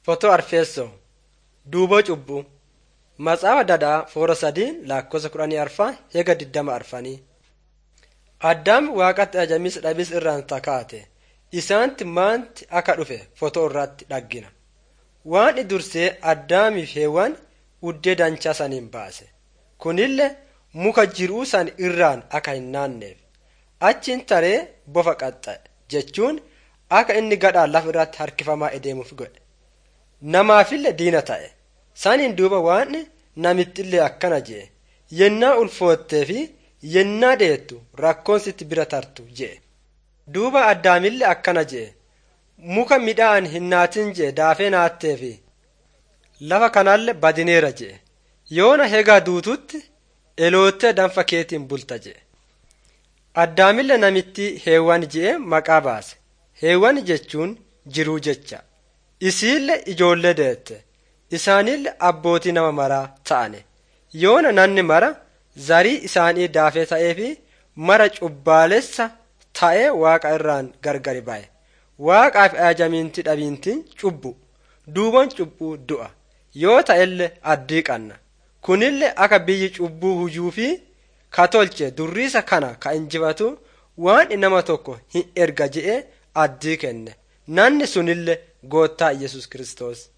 Fotoo Arfeessoo Duuboo Cubbuu Matsaafaa Dadhaa Foora sadii lakkoofsa kudhanii arfaa hega diddama arfanii. Addaam waaqatti ajamis dhabis irraan takaate isaanti maanti akka dhufe fotoo irratti dhaggina. Waan dursee addaamiif heewwan uddee danchaa saniin baase. Kunillee muka jiruu san irraan akka hin naanneef. Achiin taree bofa qaxxa'e jechuun akka inni gadhaan lafa irratti harkifamaa adeemuuf godhe. Namaafillee diina ta'e. Saniin duuba waan namittillee akkana jee yennaa ulfoottee fi yennaa deettu rakkoon sitti bira tartu jee. Duuba addaamillee akkana jee muka midhaan hin naatin jee daafee naattee fi lafa kanallee badineera jee yoona hegaa duututti eloottee danfa keetiin bulta jee. Addaamillee namitti heewwan jee maqaa baase. Heewwan jechuun jiruu jecha. Isiillee ijoollee deette. Isaanillee abbootii nama maraa ta'ane. Yoona nanni mara zarii isaanii daafee ta'ee fi mara cubbaalessa ta'ee waaqa irraan gargari ba'e. Waaqaaf ajamiinti dhabiintiin cubbu. Duuban cubbuu du'a. Yoo ta'ellee addii qanna. Kunillee akka biyyi cubbuu hujuu fi katolche durriisa kana ka injifatu waan nama tokko hin erga je'ee addii kenne. Nanni sunillee goottaa Yesus Kiristoos.